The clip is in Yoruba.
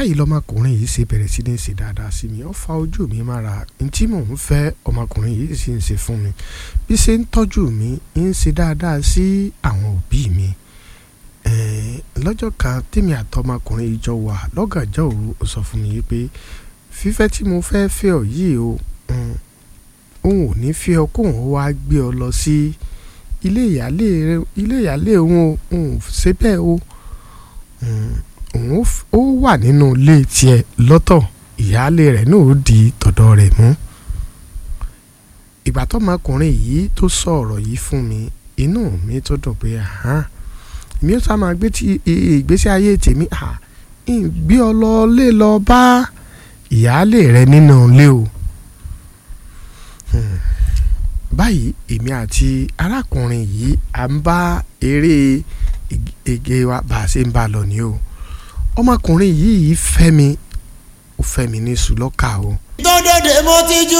báyìí lọmọkùnrin yìí ṣe bẹ̀rẹ̀ sí ní ṣe dáadáa sí mi ó fa ojú mi mára n tí mò ń fẹ́ ọmọkùnrin yìí sì ń ṣe fún mi bí ṣe ń tọ́jú mi ń ṣe dáadáa sí àwọn òbí mi lọ́jọ́ kan tèmi àtọmọkùnrin yìí jọ wà lọ́gànjọ́ òru ó sọ fún mi yìí pé fífẹ́ tí mo fẹ́ fẹ́ ọ yìí o òun ò ní fẹ́ ọ kóun wá gbé ọ lọ sí ilé ìyálé ilé ìyálé òun ò òun ṣe bẹ́ẹ̀ o òun ó wà nínú ilé tiẹ̀ lọ́tọ̀ ìyáálé rẹ̀ náà ó di tọ̀dọ̀ rẹ̀ mú ìgbà tọmọkùnrin yìí tó sọ ọ̀rọ̀ yìí fún mi inú mi tó dùn pé mi ó sá máa gbé ti ìgbésí ayé tèmi gbé ọ lọ lé lọ bá ìyáálé rẹ̀ nínú ilé o báyìí èmi àti arákùnrin yìí à ń bá eré ege wa bá a ṣe ń bá a lọ ní o ọmọkùnrin yìí fẹ́ mi ó fẹ́ mi ní sùlọ́kà o. tó dòde mo ti ju